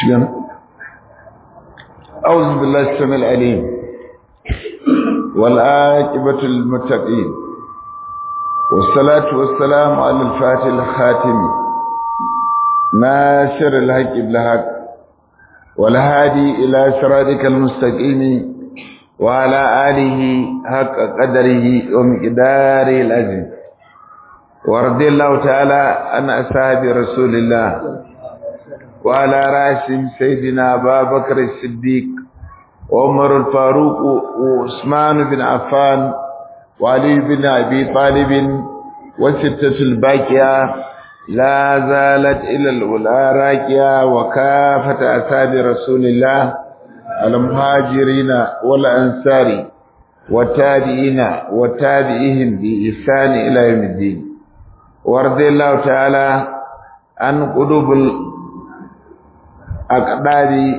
شكرا أعوذ بالله السميع العليم والعاقبة للمتقين والصلاة والسلام على الفاتح الخاتم ناصر الحق بالحق والهادي إلى صراطك المستقيم وعلى آله حق قدره ومقداره العظيم ورضي الله تعالى عن أصحاب رسول الله وعلى رأسهم سيدنا أبا بكر الصديق وعمر الفاروق وعثمان بن عفان وعلي بن أبي طالب وستة الباقية لا زالت إلى الأولى راكية وكافة أصحاب رسول الله المهاجرين والأنصار والتابعين وتابعيهم بإحسان إلى يوم الدين ورضي الله تعالى عن قلوب الأقدار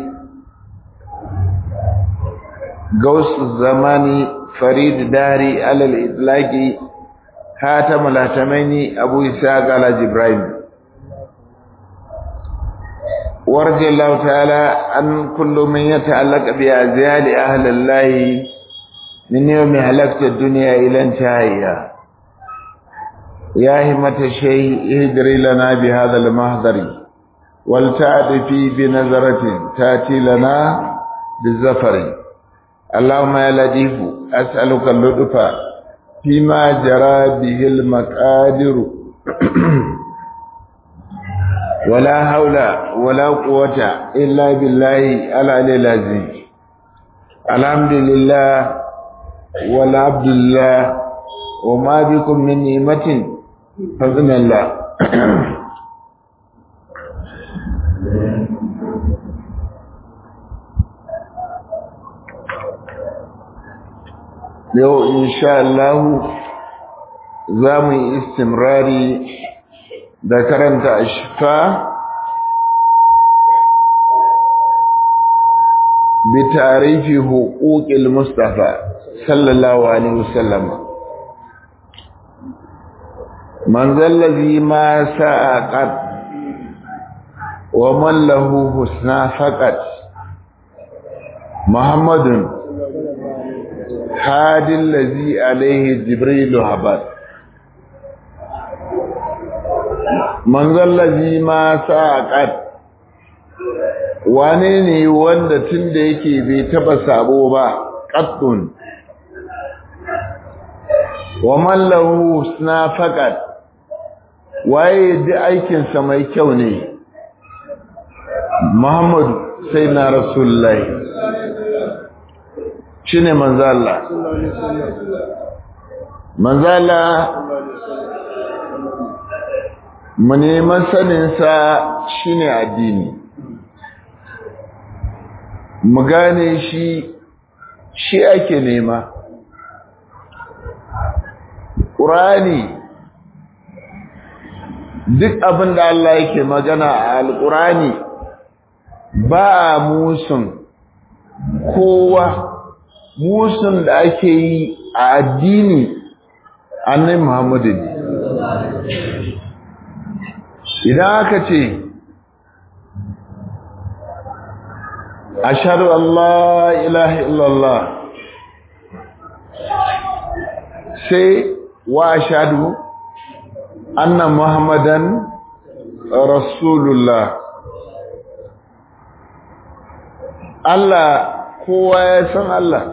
غوث الزمان فريد داري على الإطلاق خاتم الهتمين أبو إسحاق على جبرائيل ورضي الله تعالى عن كل من يتعلق بأزيال أهل الله من يوم هلكت الدنيا إلى انتهائها يا همة الشيء اهدري لنا بهذا المهدر ولتعطفي بنظرة تأتي لنا بالزفر اللهم يا لطيف أسألك اللطف فيما جرى به المقادر ولا حول ولا قوة إلا بالله العلي العظيم الحمد لله والعبد لله وما بكم من نعمة فضل الله yau insha Allah za mu yi istimrari da karanta ashfa bi tarihi huquqil mustafa sallallahu alaihi wasallam man zallazi ma sa'aqat wa man lahu husna faqat muhammadun hadi allazi alaihi jibril habat man zallazi ma sa'aqat wane ne wanda tunda yake bai taba sabo ba qattun wa man lahu husna faqat waye da aikin sa mai kyau ne Muhammadu sai na Rasulullahi shine manzo Allah manzo Allah mu neman sanin sa shine addini mu gane shi shi ake nema Qur'ani duk abin da Allah yake magana a Al-Qur'ani ba musun kowa musun da ake yi a addini annabi Muhammadu ne idan aka ce ashhadu an la ilaha illallah sai wa ashhadu anna muhammadan rasulullah Allah kowa ya san Allah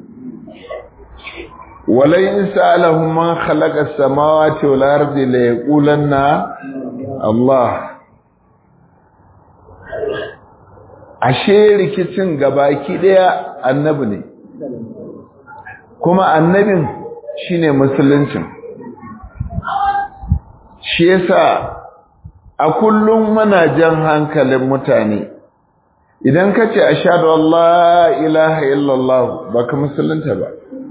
walai in sa'alahu man khalaqa as-samawati wal ardi la yaqulanna Allah ashe rikicin gabaki daya annabi ne kuma annabin shine musuluncin shi yasa a kullum muna jan hankalin mutane idan ka ce ashadu Allah ilaha illallah ba ka musulunta ba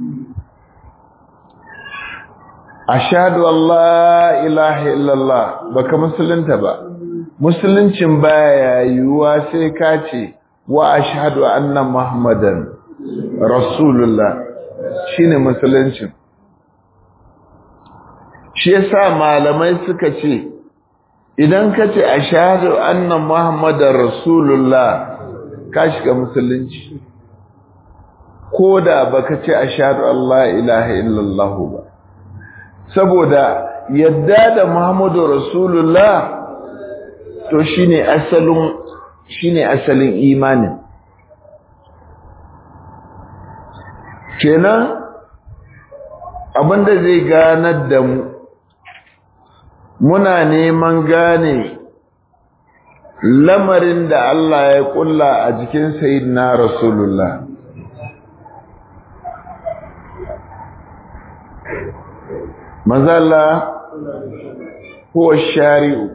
ashadu Allah ilaha illallah ba ka musulunta ba musuluncin baya yiwuwa sai ka ce wa ashadu anna muhammadan rasulullah shine musuluncin shi yasa malamai suka ce idan ka ce a shahadu annan muhammadar rasulullah ka shiga musulunci ko da baka ce a shahadu Allah ilaha illallah ba saboda yadda da muhammadu rasulullah to shine asalin shine asalin imanin kenan abinda zai ganar da mu muna neman gane lamarin da Allah ya kulla a jikin sayyidina rasulullah mazalla huwa shari'u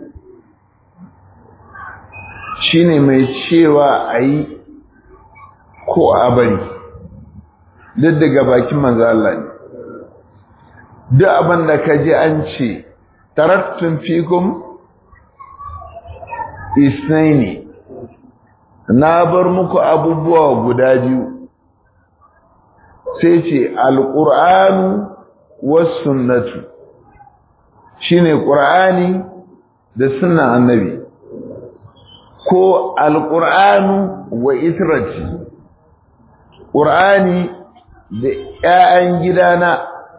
shine mai cewa a yi ko a bari duk daga bakin manzala ne duk abin da ka ji an ce tarattun fikum isnaini na bar muku abubuwa guda biyu sai ce alƙur'anu wasu sunnatu shine ƙur'ani da sunan annabi ko alƙur'anu wa israti ƙur'ani da ‘ya'yan gidana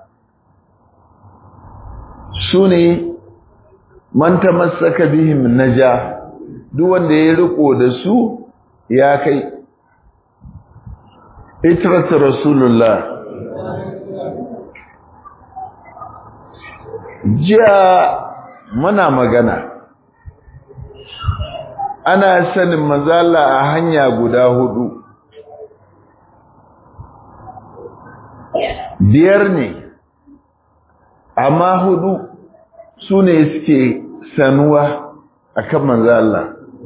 su ne manta masaka bihim naja duk wanda ya riko da su ya kai itratu rasulullah jiya muna magana ana sanin mazala a hanya guda hudu biyar ne amma hudu su ne suke sanuwa a kan manzala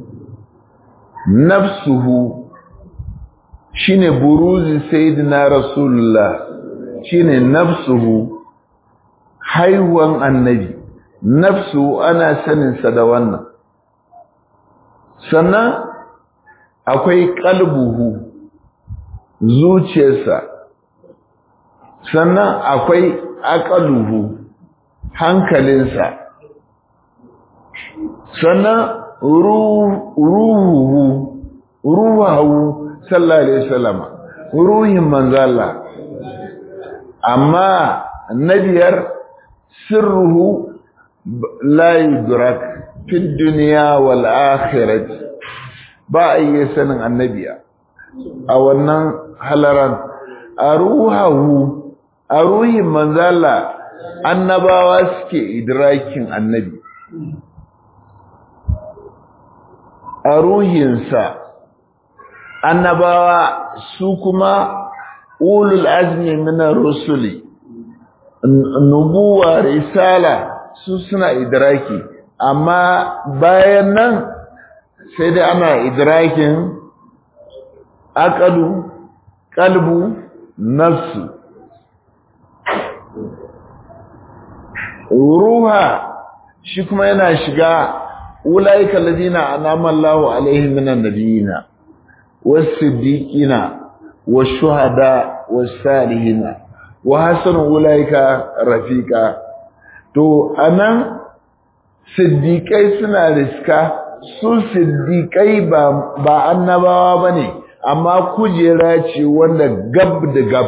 nafsuhu shine buruzi sayyidina rasulullah shine nafsuhu haihuwan annabi nafsu ana saninsa da wannan sannan akwai kalbuhu zuciyarsa sannan akwai aqaluhu hankalinsa sannan ruhuhu ruhahu sallallahu alaihi wasallam ruhin manzala amma nabiyar sirruhu la yudrak fi dunya wal akhirah ba ayye sanin annabiya a wannan halaran a ruhahu a ruhin manzala annabawa suke idrakin annabi a ruhinsa annabawa su kuma ulul azmi minar rusuli nubuwa risala su suna idraki amma bayan nan sai dai ana idrakin aqalu qalbu nafsu ruha shi kuma yana shiga ulaika alladhina anama Allahu alaihim minan nabiyina was-siddiqina wash-shuhada was-salihina wa hasanu ulaika rafiqa to anan siddiqai suna riska su siddiqai ba ba annabawa bane amma kujera ce wanda gab da gab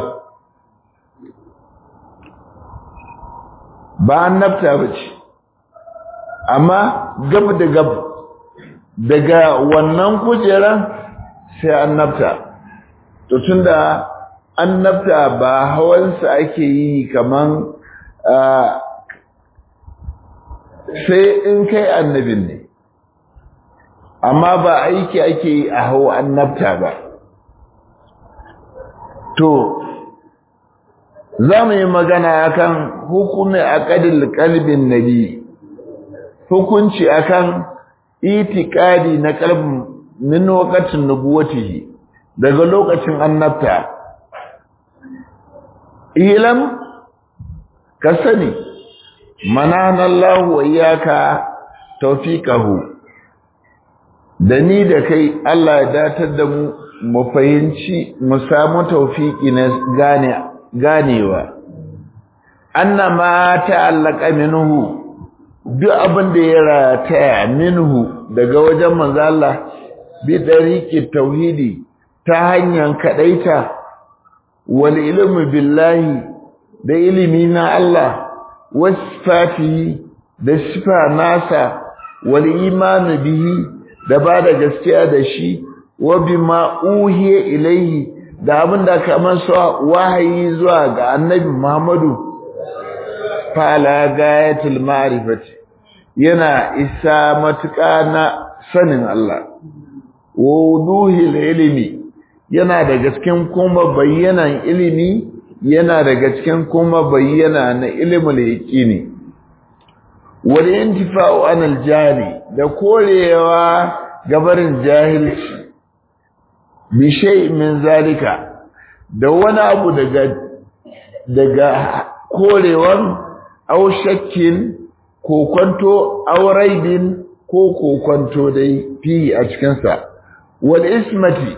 ba annabta bace amma gab da gab daga wannan kujeran sai annabta to tunda annabta ba hawansa ake yi kaman sai in kai annabin ne amma ba aiki ake yi a hau annabta ba to za mu yi magana akan hukumin aqdil qalbin nabi hukunci akan itikadi na qalbin min waqtin nubuwatihi daga lokacin annabta ilam ka sani manana Allah wa iyyaka tawfiqahu da ni da kai Allah ya datar da mu mu fahimci mu samu tawfiki na gane ganewa annama ta'allaka minhu duk abin da ya rataya minhu daga wajen manzo Allah bi dariqi tauhidi ta hanyar kadaita wal ilmu billahi da ilimi na Allah wasfatihi da sifa nasa wal imanu bihi da ba da gaskiya da shi wa bima uhiya ilaihi da abin da kamar sa wahayi zuwa ga annabi Muhammadu fala gayatul ma'rifati yana isa matuƙa na sanin Allah wuduhil ilimi yana daga cikin kuma bayyanan ilimi yana daga cikin kuma bayyana na ilimul yaqini wal intifa'u anil jahili da korewa gabarin jahilci bi shay min zalika da wani abu daga daga korewan aw shakkin ko kwanto aw raibin ko ko kwanto dai fi a cikin sa wal ismati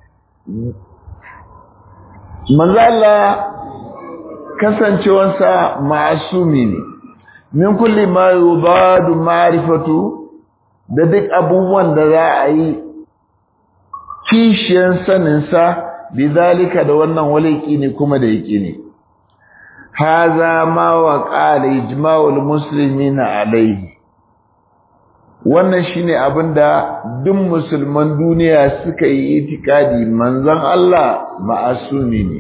manzo Allah kasancewansa ma'asumi ne min kulli ma yubadu ma'rifatu da duk abubuwan da za a yi kishiyan saninsa bizalika da wannan waliki ne kuma da yake ne haza ma wa qala ijma'ul muslimina alayhi wannan shine abinda duk musulman duniya suka yi itikadi manzon Allah ma'asumi ne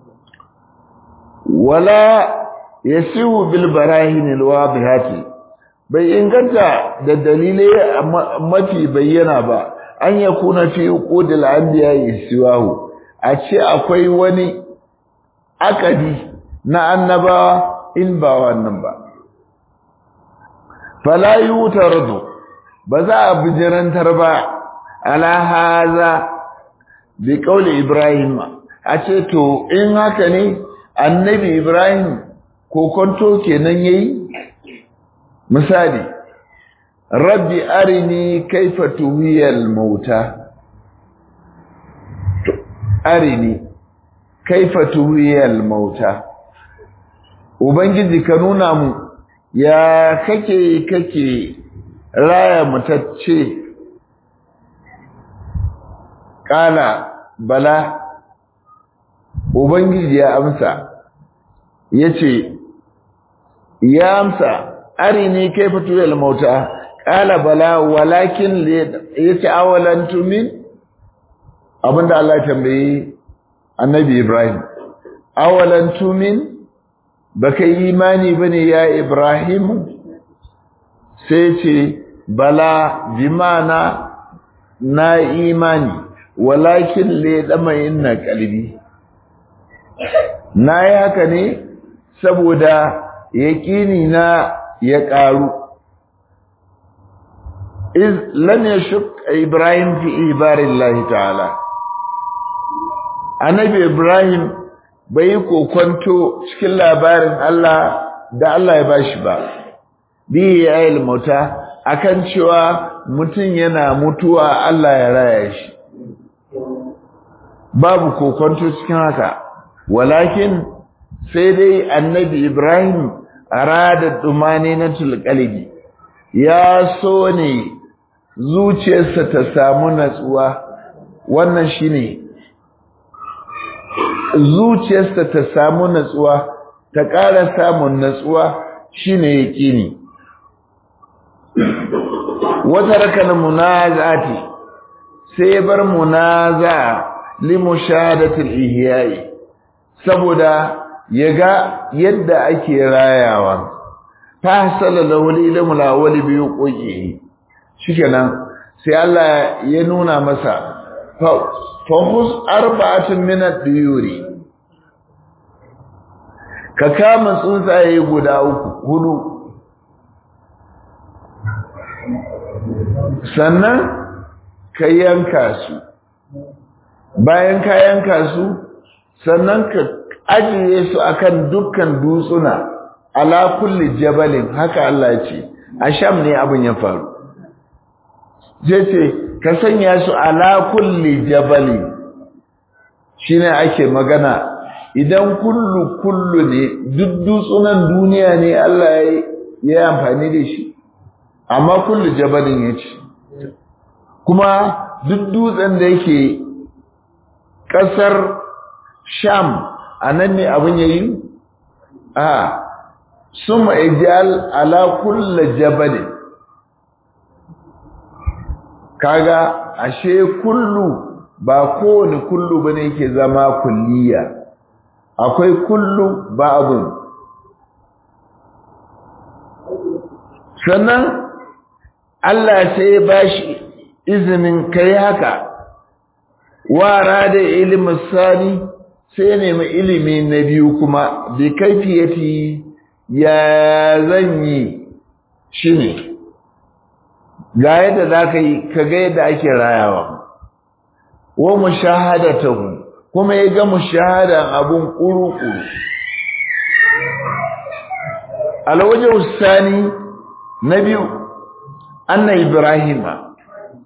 wala yasiu bil barahin al wadihati bai inganta da dalilai mafi bayyana ba an yakuna fi uqudil anbiya yasiwahu a ce akwai wani akadi na annabawa in ba wannan ba fala yutardu ba za a bijirantar ba ala haza bi kauli ibrahim a ce to in haka ne annabi ibrahim kokonto kenan yayi misali rabbi arini kaifa tuhiyal mauta arini kaifa tuhiyal mauta ubangiji ka nuna mu ya kake kake raya mutacce kala bala ubangiji ya amsa yace ya amsa arini kaifa tuyal mauta qala bala walakin yace awalan tumin abinda Allah ya tambaye annabi Ibrahim awalan tumin baka imani bane ya Ibrahim sai ce bala bimana na imani walakin le dama inna qalbi na yi haka ne saboda yaƙini na ya ƙaru iz lam yashuk ibrahim fi ibarillahi ta'ala annabi ibrahim bai yi kokonto cikin labarin Allah da Allah ya bashi ba bi ya ilmuta akan cewa mutum yana mutuwa Allah ya raya shi babu kokonto cikin haka walakin sai dai annabi Ibrahim arada dumani na tulqalbi ya so ne zuciyarsa ta samu natsuwa wannan shine zuciyarsa ta samu natsuwa ta ƙara samun natsuwa shine yaqini wata rakan munazati sai bar munaza limushahadatil ihya'i saboda yaga yadda ake rayawa fa sallallahu ilmu lawali bi yuqi shikenan sai Allah ya nuna masa fa hus arba'atun min ad-duyuri ka kama tsuntsaye guda uku hudu sannan ka yanka su bayan ka yanka su sannan ka ajiye su akan dukkan dutsuna ala kulli jabalin haka Allah ya ce a sham ne abin ya faru zai ce ka sanya su ala kulli jabalin shine ake magana idan kullu kullu ne duk dutsunan duniya ne Allah ya yi amfani da shi amma kullu jabalin yace kuma duk dutsen da yake kasar sham anan ne abin yayi a summa ijal ala kulli jabalin kaga ashe kullu ba kowane kullu bane yake zama kulliya akwai kullu ba'dun sannan Allah sai ya bashi izinin kai haka wara da ilimin sani sai ya nemi ilimi na biyu kuma bi kaifiyati ya zan yi shine ga yadda za ka yi ka ga yadda ake rayawa wa mushahadatahu kuma ya ga mushahadan abun kuru-kuru alwaje usani na biyu anna ibrahima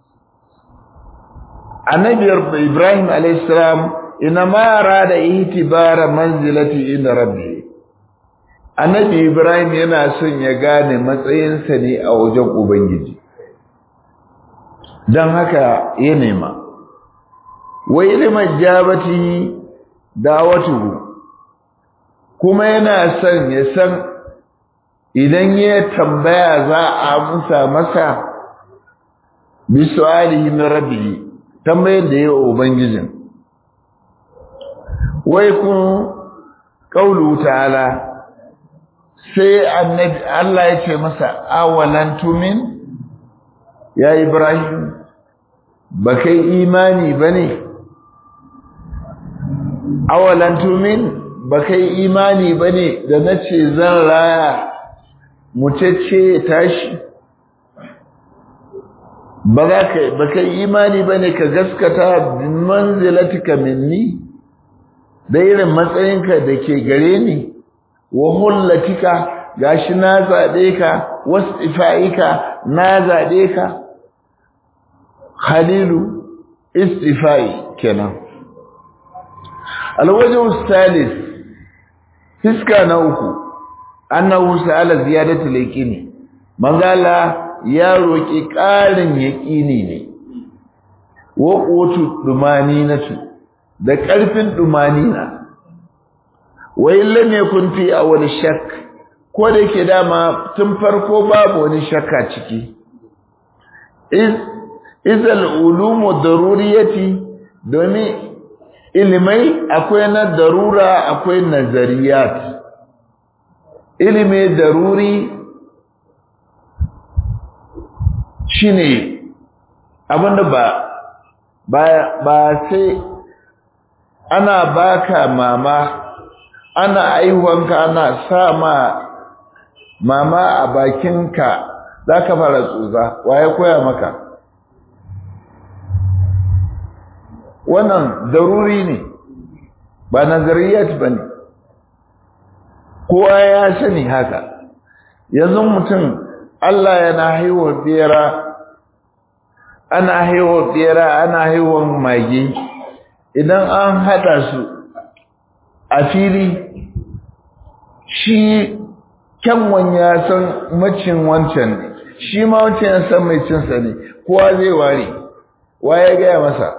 annabiyar ibrahim alaihissalam ina mara da itibara manzilati inda rabbi annabi ibrahim yana son ya gane matsayinsa ne a wajen ubangiji don haka ya nema wa ilimin jabati dawatuhu kuma yana son ya san idan ya tambaya za a amsa masa bi su'alihi min rabbihi tambayar da yawa ubangijin wai kun qaulu ta'ala sai annabi Allah ya ce masa awalan tumin ya ibrahim ba kai imani bane awalan tumin ba kai imani bane da nace zan raya mucece tashi ba za ka ba kai imani bane ka gaskata bin manzilatika minni da irin matsayinka da ke gare ni wa mullatika gashi na zaɓe ka wasifa'ika na zaɓe ka khalilu istifa'i kenan alwajhu salis fiska na uku annahu sa'ala ziyadatul yaqini manzala ya roki ƙarin yaqini ne wa qutu dumaninatu da ƙarfin dumanina wa illam yakun fi awwal shakk ko da yake dama tun farko babu wani shakka ciki iz izal ulumu daruriyati domin ilimai akwai na darura akwai nazariyat ilimi daruri shine abinda ba ba ba sai ana baka mama ana aihuwanka ana sa ma mama a bakinka zaka fara tsutsa waye koya maka wannan daruri ne ba nazariyat ba ne kowa ya sani haka yanzu mutum Allah yana haihuwa bera ana haihuwa bera ana haihuwa mage idan an hada su a fili shi kyanwan ya san macin wancan ne shi ma wancan ya san mai cinsa ne kowa zai ware wa ya gaya masa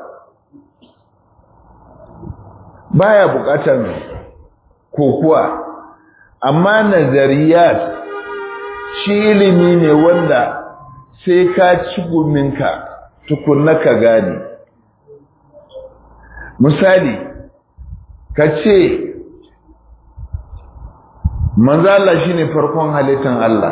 baya bukatar kokuwa amma nazariyat shi ilimi ne wanda sai ka ci guminka tukunna ka gane misali ka ce manzo Allah shine farkon halittar Allah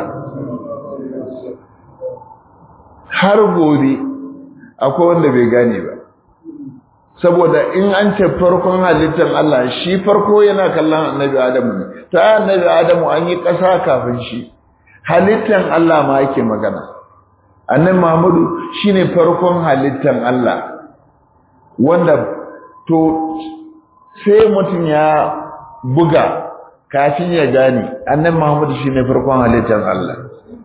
har gobe akwai wanda bai gane ba saboda in an ce farkon halittar Allah shi farko yana kallon annabi Adamu ne ta annabi Adamu an yi ƙasa kafin shi halittar Allah ma yake magana annabi Muhammadu shine farkon halittar Allah wanda to sai mutum ya buga kafin ya gane annabi Muhammadu shine farkon halittar Allah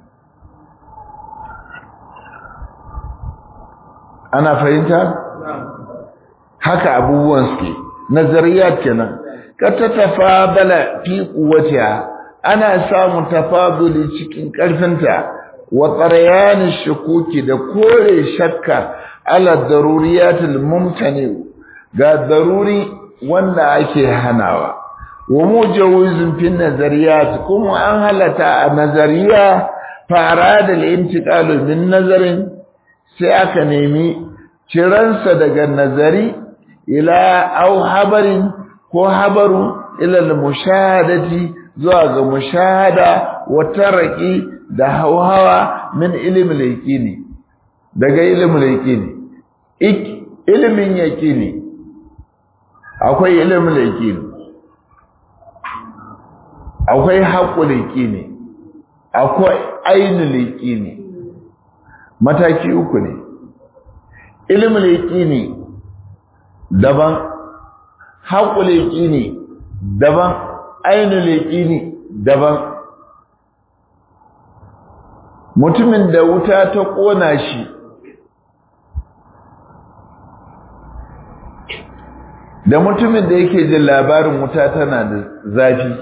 ana fahimta haka abubuwan suke nazariyat kenan ka ta tafadala fi quwwatiha ana samu tafaduli cikin karfinta wa tsarayan shukuki da kore shakka ala daruriyatul mumtani ga daruri wanda ake hanawa wa mujawizun fi nazariyat kuma an halata a nazariya fara da intiqalu min nazarin sai aka nemi ciransa daga nazari ila au habarin ko habaru ila al-mushahadati zuwa ga mushahada wa tarqi da hawa min ilmin yaqini daga ilmin yaqini ilmin yaqini akwai ilmin yaqini akwai haqqul yaqini akwai ainul yaqini mataki uku ne ilmin yaqini daban haƙul yaqini daban ainul yaqini daban mutumin da wuta ta ƙona shi da mutumin da yake jin labarin wuta tana da zafi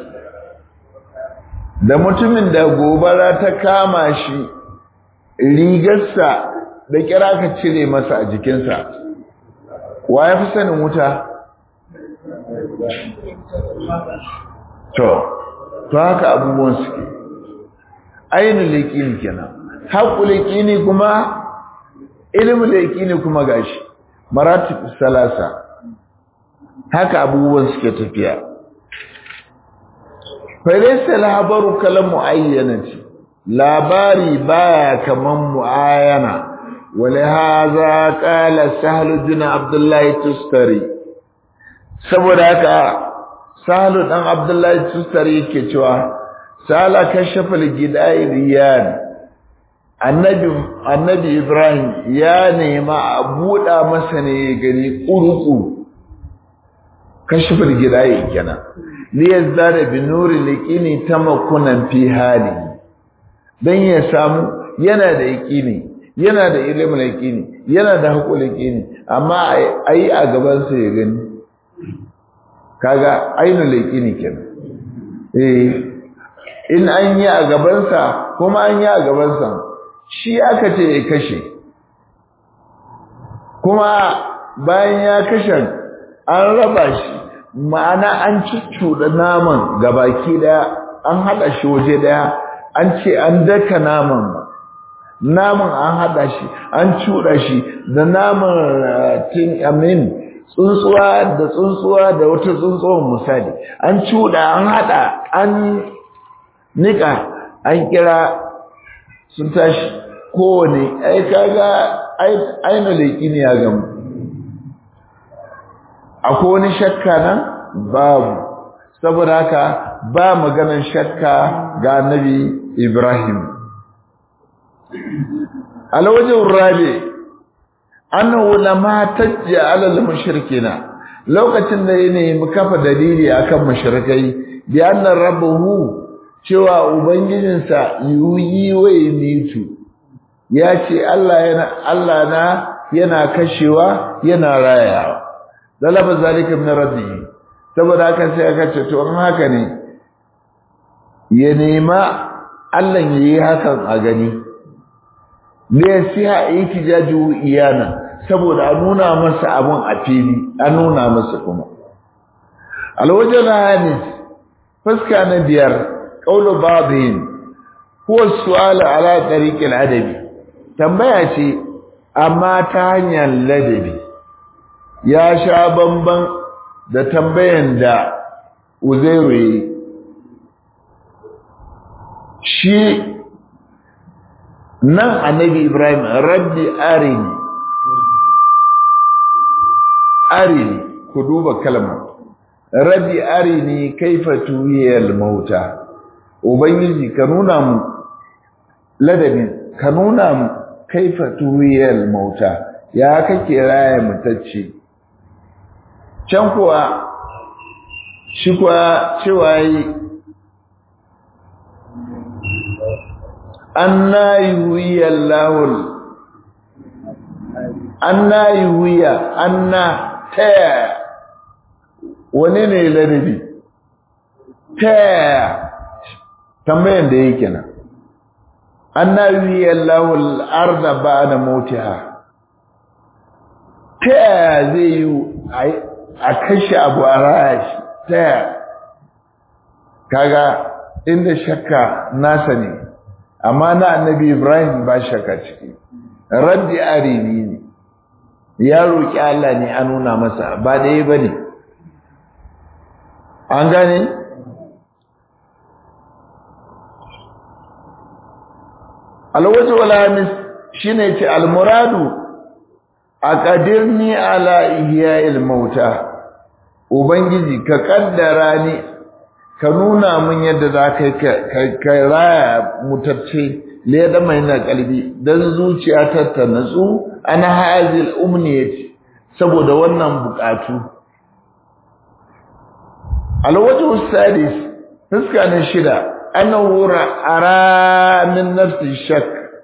da mutumin da gobara ta kama shi rigarsa da kira ka cire masa a jikinsa wa ya fi sanin wuta to to haka abubuwan suke ainihin laƙini kenan haƙu laƙini kuma ilimin laƙini kuma gashi maratib salasa haka abubuwan suke tafiya falaisa labaru kalan mu'ayyanati labari baya kaman mu'ayyana ولهذا قال سهل بن عبد الله التستري saboda haka sahlu dan abdullahi tustari yake cewa sala kashafa al-gidai riyan annabi annabi ibrahim ya nema a buɗa masa ne gani ƙuruƙu kashafa al-gidai kenan li yazdada bi nuri liqini tamakunan fi hali dan ya samu yana da yaqini yana da ilimin yaqini yana da haƙul yaqini amma ayi a gaban sa ya gani kaga ainul yaqini kenan eh in an yi a gaban sa kuma an yi a gaban sa shi aka ce ya kashe kuma bayan ya kashe an raba shi ma'ana an cuccuɗa naman gabaki daya an haɗa shi waje daya an ce an daka naman naman an haɗa shi an cuɗa shi da naman tin amin tsuntsuwa da tsuntsuwa da wata tsuntsuwan misali an cuɗa an haɗa an nika an kira sun tashi kowane ai kaga aina leƙi ne ya gamu akwai wani shakka nan babu saboda haka ba maganan shakka ga annabi Ibrahim alwajin rabi annahu lama tajja ala al-mushrikina lokacin da yana mu kafa dalili akan mushrikai bi anna rabbuhu cewa ubangijinsa yuyi wa mitu ya ce Allah yana Allah na yana kashewa yana rayawa dalaba zalika min rabbihi saboda haka sai aka ce to an haka ne ya nema Allah yayi hakan a gani ne sai a ihtijaju iyana saboda a nuna masa abun a fili a nuna masa kuma alwajal hadis fuska na biyar qawlu ba'dhin huwa su'al ala tariq al-adabi tambaya ce amma ta hanyar ladabi ya sha bamban da tambayan da Uzairu yi shi nan annabi Ibrahim rabbi arini arini ku duba kalmar rabbi arini kaifa tuyal mauta ubangiji ka nuna mu ladabin ka nuna mu kaifa tuyal mauta ya kake raya mutacce can kuwa shi kuwa cewa yi anna yuhiya Allahul anna yuhiya anna taya wani ne ladabi taya tambayan da yake nan annabi Allahu al-arda ba'da mautiha ta yaya zai yi a kashe abu a raya shi ta yaya kaga inda shakka nasa ne amma na annabi Ibrahim ba shakka ciki raddi aribi ne ya roƙi Allah ne a nuna masa ba ɗaya ba ne an gane alwaji walamis shi ne ce almuradu a ƙadirni ala ihya'il mauta ubangiji ka ƙaddara ni ka nuna min yadda za ka raya mutacce leda mai na kalbi don zuciya ta ta natsu ana hazil umniyati saboda wannan bukatu alwajhu sadis fuska na shida annahu ara min nafsi shak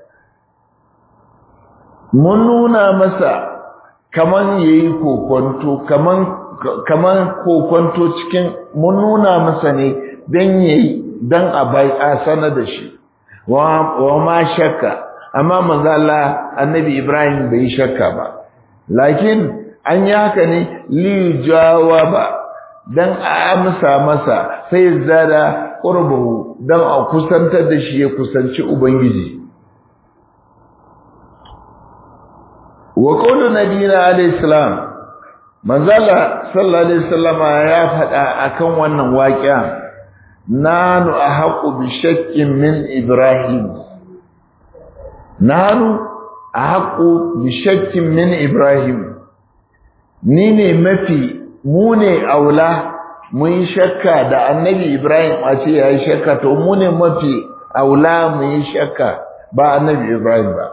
mun nuna masa kaman yayi kokonto kaman kaman kokonto cikin mun nuna masa ne dan yayi dan a bai asana da shi wa ma shakka amma manzo Allah annabi Ibrahim bai shakka ba lakin an yi haka ne li jawaba dan a amsa masa sai zada qurbuhu dan a kusantar da shi ya kusanci ubangiji wa qawlu nabiyina alayhi salam manzo Allah sallallahu alaihi wasallama ya faɗa akan wannan waƙiya nanu ahaqu bi shakkin min ibrahim nanu ahaqu bi shakkin min ibrahim ni ne mafi mu ne aula mun shakka da annabi ibrahim a ce yayi shakka to mu ne mafi aula mu yi shakka ba annabi ibrahim ba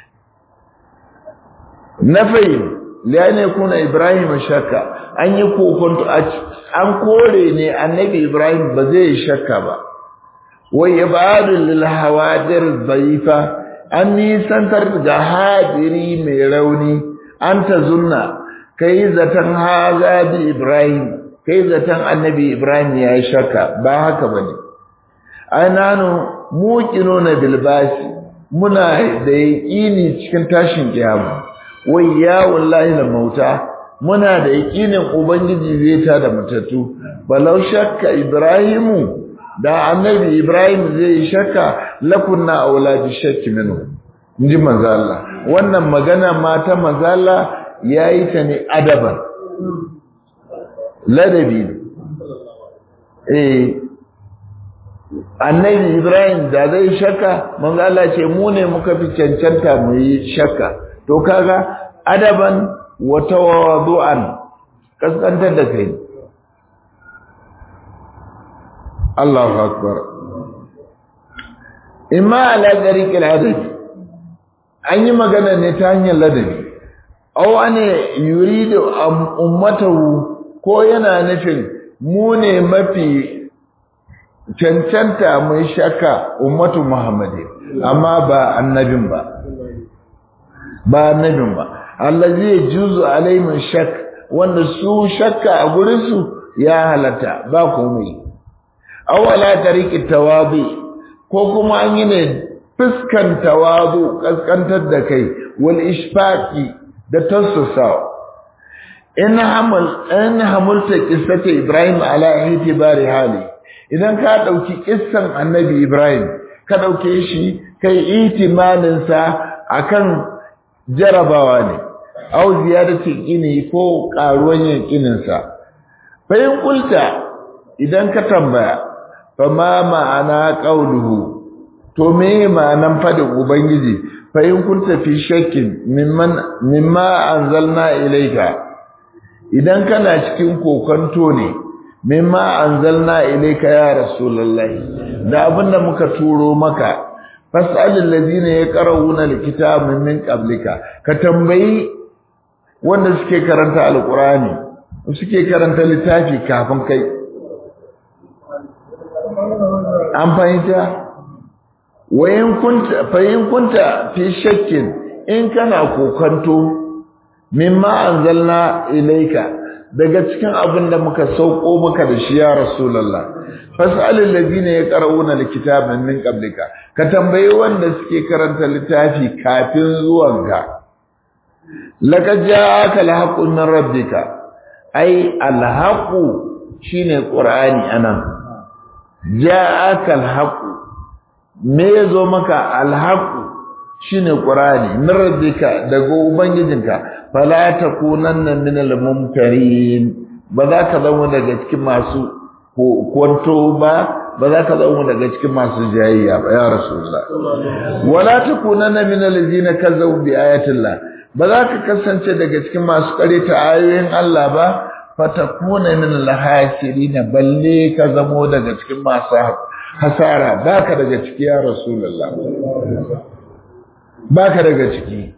nafai liyane kuna ibrahim shakka an yi kokonto an kore ne annabi ibrahim ba zai shakka ba wai ibadu lil hawadir dhaifa an nisantar ga hadiri mai rauni an ta zunna kai zaton haza bi ibrahim kai zaton annabi ibrahim ya yi shakka ba haka bane ananu muqinuna bil basi muna da yaqini cikin tashin kiyama wai ya wallahi la mauta muna da yakinin ubangiji zai ta da matattu balau shakka ibrahimu da annabi ibrahim zai shakka lakunna auladi shakki minhu inji manzo Allah wannan magana mata manzo Allah yayi ta ne adaban ladabi eh annabi ibrahim da zai shakka manzo Allah ce mu ne muka fi cancanta mu yi shakka to kaga adaban wa tawadu'an kaskantar da kai Allahu akbar imma ala tariqil adabi an yi magana ne ta hanyar ladabi aw ane yuridu ummatahu ko yana nufin mu ne mafi cancanta mai shakka ummatu muhammadin amma ba annabin ba ba annabin ba allazi yajuzu alaihim shak wanda su shakka a gurin su ya halatta ba komai awala tariqi tawabi ko kuma an yi ne fuskan tawabu kaskantar da kai wal ishfaqi da tasusa in hamal in hamulta qissata ibrahim ala itibari hali idan ka dauki kissan annabi ibrahim ka dauke shi kai itimanin sa akan jarabawa ne au ziyadati qini ko karuwan yakinin sa fa in kulta idan ka tambaya fa ma ma'ana qauluhu to me ma'anan fadin ubangiji fa in kunta fi shakkin mimman mimma anzalna ilayka idan kana cikin kokonto ne mimma anzalna ilayka ya rasulullahi da abinda muka turo maka fas'alil ladina yaqra'una alkitaba min qablika ka tambayi wanda suke karanta alqurani suke karanta littafi kafin kai an fahimta wayin kunta fayin kunta fi shakkin in kana kokanto mimma anzalna ilayka daga cikin abin da muka sauko maka da shi ya rasulullah fas'alil ladina yaqra'una alkitaba min qablika ka tambayi wanda suke karanta littafi kafin zuwanka laqad ja'aka alhaqqu min rabbika ai alhaqqu shine qur'ani anan ja'aka alhaqqu me yazo maka alhaqqu shine qur'ani min rabbika daga ubangijinka fala takunanna min almumtarin ba za ka zama daga cikin masu kwanto ba ba za ka zama daga cikin masu jayayya ba ya rasulullah wala takunanna min allazina kazzabu bi ayatillah ba za ka kasance daga cikin masu kareta ayoyin Allah ba fatakuna min alhasirin balle ka zamo daga cikin masu hasara baka daga ciki ya rasulullah baka daga ciki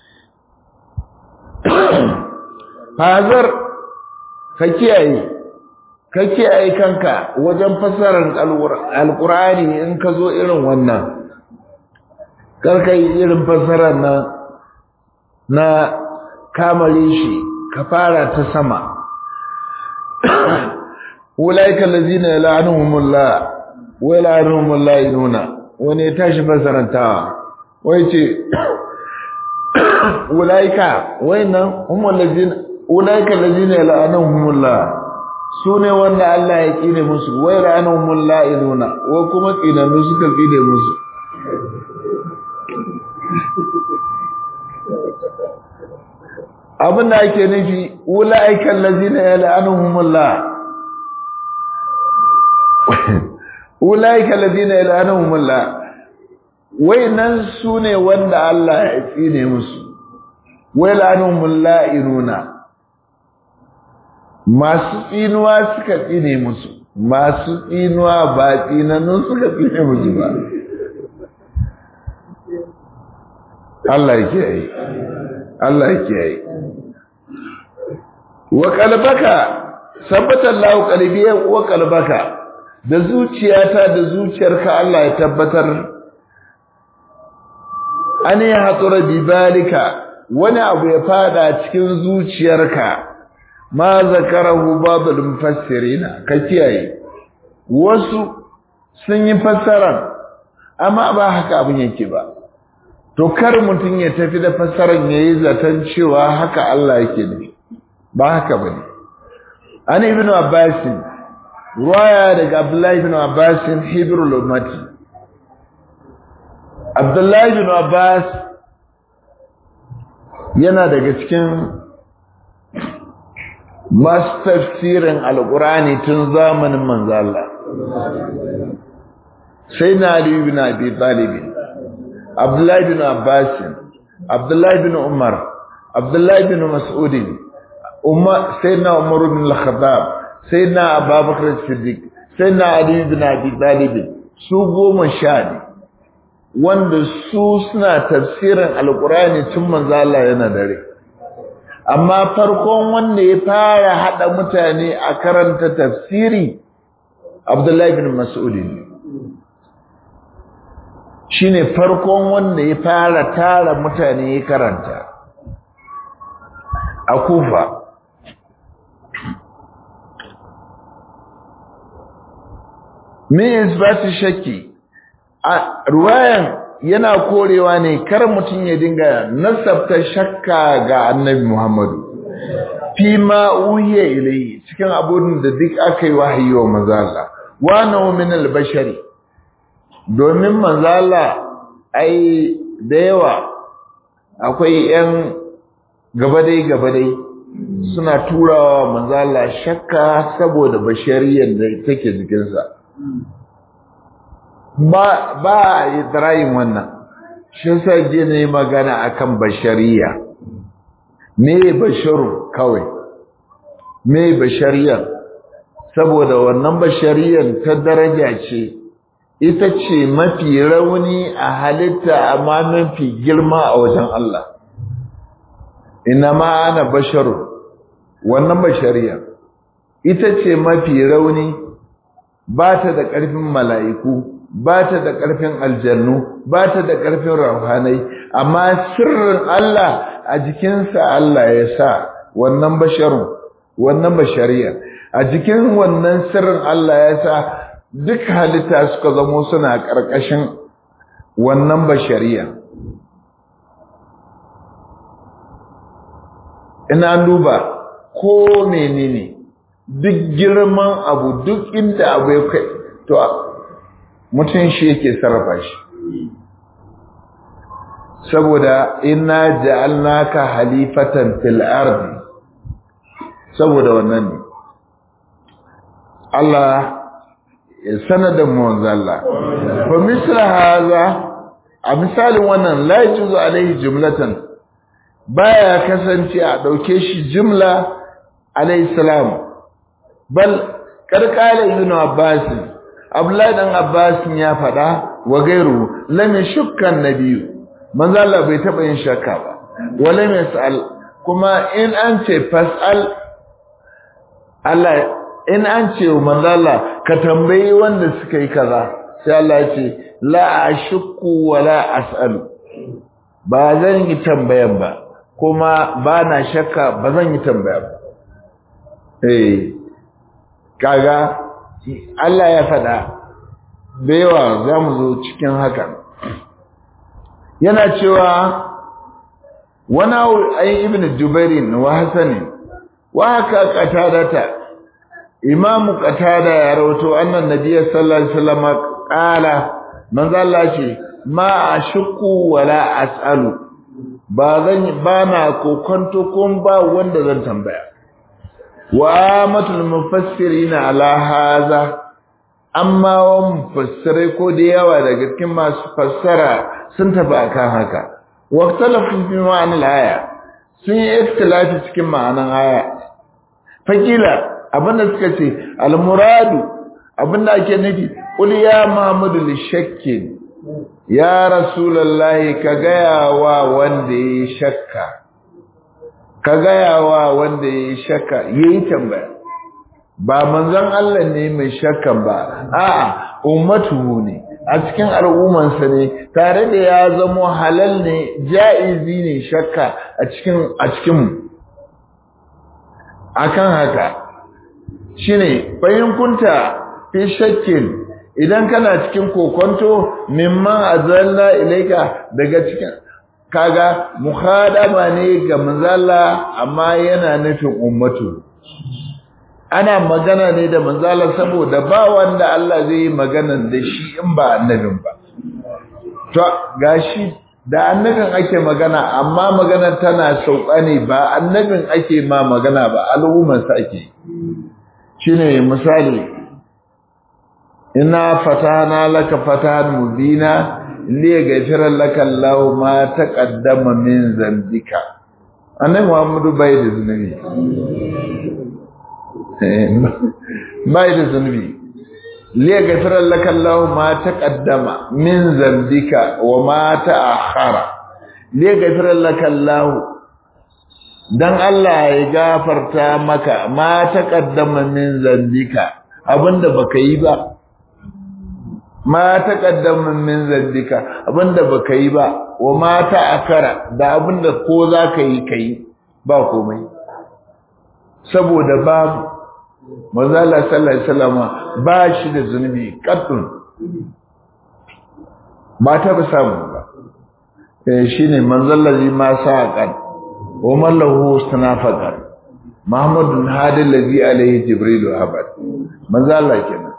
hazar ka kiyaye ka kiyaye kanka wajen fasarar alkur'ani in ka zo irin wannan karka yi irin fasarar na na kamare shi ka fara ta sama ulaika allazina yal'anuhumullah wa yal'anuhumullah inuna wani ya tashi fasarantawa wai ce ulaika wayannan humul ladina ulaika allazina yal'anuhumullah sune wanda Allah ya kine musu wa yal'anuhumullah inuna wa kuma kinanu suka kine musu abin da ake nufi ulaika allazina yal'anuhumullah ulaika allazina yal'anuhumullah wayannan sune wanda Allah ya tsine musu waylanumul inuna. masu tsinuwa suka tsine musu masu tsinuwa ba tsinannu suka tsine musu ba Allah yake yi Allah yake yi wa qalbaka sabbata Allahu qalbi wa qalbaka da zuciyata da zuciyarka Allah ya tabbatar an yi hatsura bibalika wani abu ya fada cikin zuciyarka ma zakarahu babul mufassirina ka kiyaye wasu sun yi fassarar amma ba haka abin yake ba to kar mutum ya tafi da fassarar yayi zaton cewa haka Allah yake ne ba haka bane an ibnu abbas ruwaya daga abdullahi ibn abbas hibrul ummati Abdullahi bin Abbas yana daga cikin masu tafsirin Alƙur'ani tun zamanin manzo Allah. Sai na Ali bin Abi Talib, Abdullahi bin Abbas, Abdullahi bin Umar, Abdullahi bin Mas'ud, Umar sai na Umar bin Al-Khattab, sai na Abubakar Siddiq, sai na Ali bin Abi Talib, su goma sha ne. wanda su suna tafsirin alkurani tun manzo Allah yana dare amma farkon wanda ya fara hada mutane a karanta tafsiri Abdullahi bin Mas'ud shine farkon wanda ya fara tara mutane ya karanta a Kufa me isbatu shakki a ruwayan yana korewa ne kar mutum ya dinga nasabta shakka ga annabi Muhammadu fi ma uhiya ilayhi cikin abun da duk aka yi wahayi wa manzo Allah wa naw min al-bashari domin manzo Allah ai da yawa akwai yan gabadai gabadai suna turawa manzo Allah shakka saboda bashariyar da take jikinsa ba ba idrayin wannan shi sai je ne magana akan bashariya me basharu kawai me bashariya saboda wannan bashariyan ta daraja ce ita ce mafi rauni a halitta amma mafi girma a wajen Allah ina ma ana basharu wannan bashariya ita ce mafi rauni ba ta da ƙarfin mala'iku ba ta da ƙarfin aljannu ba ta da ƙarfin rauhanai amma sirrin Allah a jikinsa Allah ya sa wannan basharun wannan bashariya a cikin wannan sirrin Allah ya sa duk halitta suka zamo suna ƙarƙashin wannan bashariya ina duba ko menene duk girman abu duk inda abu ya kai to mutum shi yake sarrafa shi saboda inna ja'alnaka halifatan fil ardi saboda wannan ne Allah ya sanada mu Allah fa misla haza a misalin wannan la yajuzu alaihi jumlatan baya kasance a dauke shi jumla alaihi salam bal karkala ibn abbas abdullahi dan abbas ya fada wa gairu lam yashukkan nabiyyu manzo Allah bai taba yin shakka ba wala yasal kuma in an ce fasal Allah in an ce manzo Allah ka tambayi wanda suka yi kaza sai Allah ya ce la ashukku wala asalu ba zan yi tambayan ba kuma ba na shakka ba zan yi tambaya ba eh kaga Allah ya faɗa da yawa za mu zo cikin hakan yana cewa wani ayi ibn jubairin wa hasanin wa haka qatadata imam qatada ya rawato annan nabiy sallallahu alaihi wasallam qala manzo Allah ce ma ashku wala asalu ba zan ba na kokonto kun ba wanda zan tambaya wa amatul mufassirin ala hadha amma wa mufassirai ko da yawa daga cikin masu fassara sun tafi akan haka waqtalafu fi ma'anil aya sun yi ikhtilafi cikin ma'anan aya fakila abinda suka ce al-muradu abinda ake nufi qul ya muhammadu li shakkin ya rasulullahi ka gaya wa wanda yayi shakka ka gaya wa wanda yayi shakka yayi tambaya ba manzon Allah ne mai shakkan ba a'a ummatu ne a cikin al'ummansa ne tare da ya zamo halal ne ja'izi ne shakka a cikin a cikin akan haka shine bayin kunta fi shakkin idan kana cikin kokonto mimman azalla ilaika daga cikin kaga mukhadama ne ga manzala amma yana nufin ummatu ana magana ne da manzala saboda ba wanda Allah zai yi magana da shi in ba annabin ba to gashi da annabin ake magana amma magana tana sauka ne ba annabin ake ma magana ba al'ummarsa ake shine misali inna fatana laka fatan mubina li yaghfira laka Allah ma taqaddama min zambika annabi Muhammadu bai da zunubi bai da zunubi liya gafirar lakallahu ma ta ƙaddama min zambika wa ma ta akhara liya gafirar lakallahu don Allah ya gafarta maka ma ta ƙaddama min zambika abinda baka yi ba ma ta ƙaddama min zambika abinda baka yi ba wa ma ta akara da abinda ko za ka yi ka yi ba komai saboda babu manzala sallallahu alaihi wasallama ba shi da zunubi kaddun ba ta ba samu ba eh shine manzallazi ma saqan wa man lahu sanafaqan muhammadun hadi allazi alaihi jibril abad manzala kenan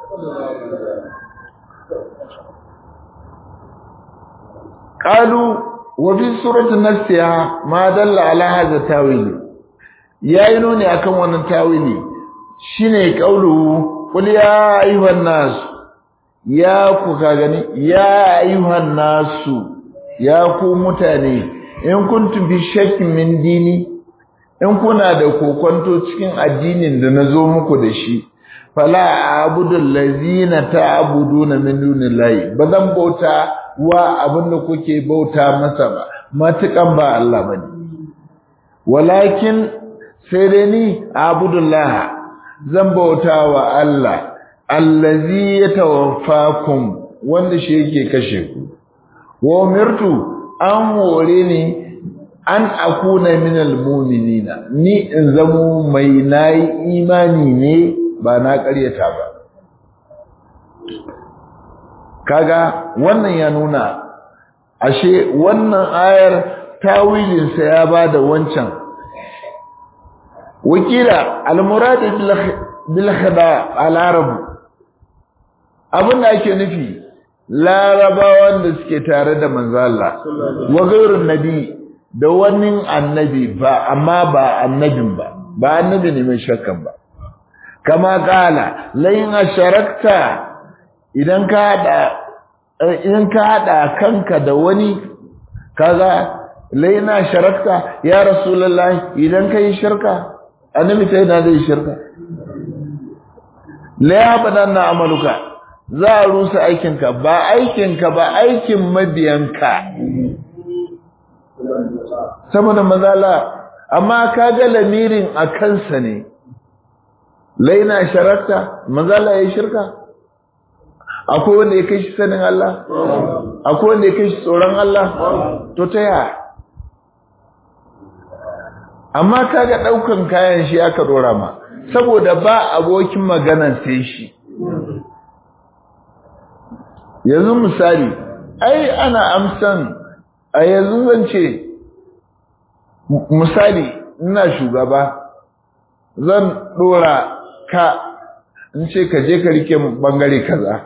qalu wa fi surati nasiha ma dalla ala hadha tawili yayi nuni akan wannan tawili shine kaulu qul ya ayyuhan nas ya ku ka gani ya ayyuhan nasu ya ku mutane in kuntum bi shakkin min dini in kuna da kokonto cikin addinin da nazo muku da shi fala a'budu allazina ta'buduna min dunillahi bazan bauta wa abinda kuke bauta masa ba matukan ba Allah bane walakin sai dai ni abudullah zan bauta wa Allah allazi yatawaffakum wanda shi yake kashe ku wa umirtu an hore ni an akuna minal mu'minina ni in zamo mai nayi imani ne ba na ƙaryata ba kaga wannan ya nuna ashe wannan ayar tawilinsa ya bada wancan wakila al-murad bil khida al-arab abinda ake nufi larabawan da suke tare da manzo Allah wa ghairun nabi da wani annabi ba amma ba annabin ba ba annabi ne mai shakkan ba kama kala layin asharakta idan ka hada idan ka hada kanka da wani kaga layin asharakta ya rasulullahi idan kai shirka annabi sai na zai shirka la yabadanna amaluka za a rusa aikinka ba aikinka ba aikin mabiyanka saboda mazala amma ka ga lamirin a kansa ne laina sharakta mazala ya shirka akwai wanda ya kai shi sanin Allah akwai wanda ya kai shi tsoron Allah to ta yaya amma ka ga ɗaukan kayan shi aka dora ma saboda ba abokin magana sai shi yanzu misali ai ana amsan a yanzu zan ce misali ina shugaba zan dora ka in ce ka je ka rike bangare kaza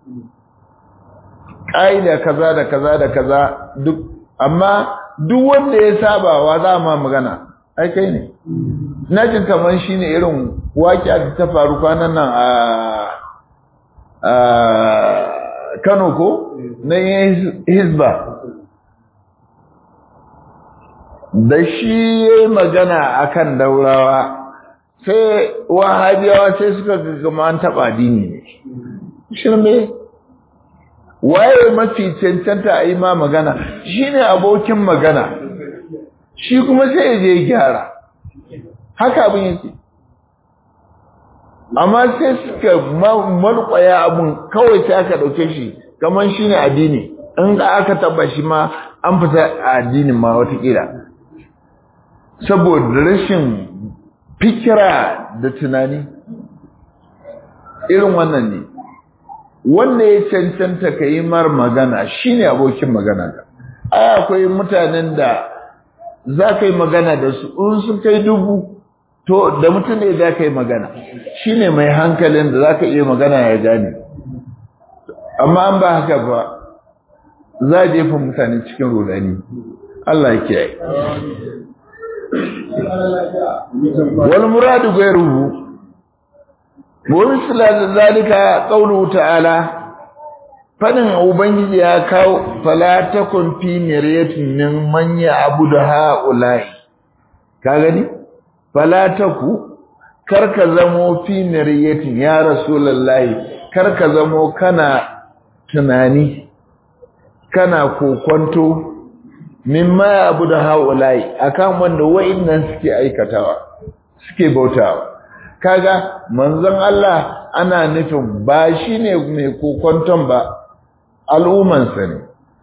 ƙa'ida kaza da kaza da kaza duk amma duk wanda ya saba wa za ma magana ai kai ne na jin kamar shi ne irin waƙiya da ta faru kwanan nan a Kano ko na yin hizba da shi ya yi magana akan daurawa sai wahabiyawa sai suka gama an taɓa dini ne shirme waye mafi cancanta a yi ma magana shi ne abokin magana shi kuma sai ya je gyara haka abin yake amma sai suka malƙwaya abun kawai sai aka ɗauke shi kamar shi ne addini in da aka taba shi ma an fita a addinin ma watakila saboda rashin fikira da tunani irin wannan ne wanda ya cancanta ka yi mar magana shi ne abokin magana ka ai akwai mutanen da za ka yi magana da su in sun kai dubu to da mutum ne za ka yi magana shi ne mai hankalin da za ka iya magana ya gane amma an ba haka ba za a jefa mutane cikin rudani Allah ya kiyaye wal muradu ghayruhu wa misla zalika qawluhu ta'ala fadin ubangiji ya kawo fala takun fi miryatin min man ya'budu ha'ula'i ka gani fala taku karka zamo fi miryatin ya rasulullahi karka zamo kana tunani kana kokonto mimma abu da haulai akan wanda wa'annan suke aikatawa suke bautawa kaga manzon Allah ana nufin ba shine mai kokonton ba al'umman sa ne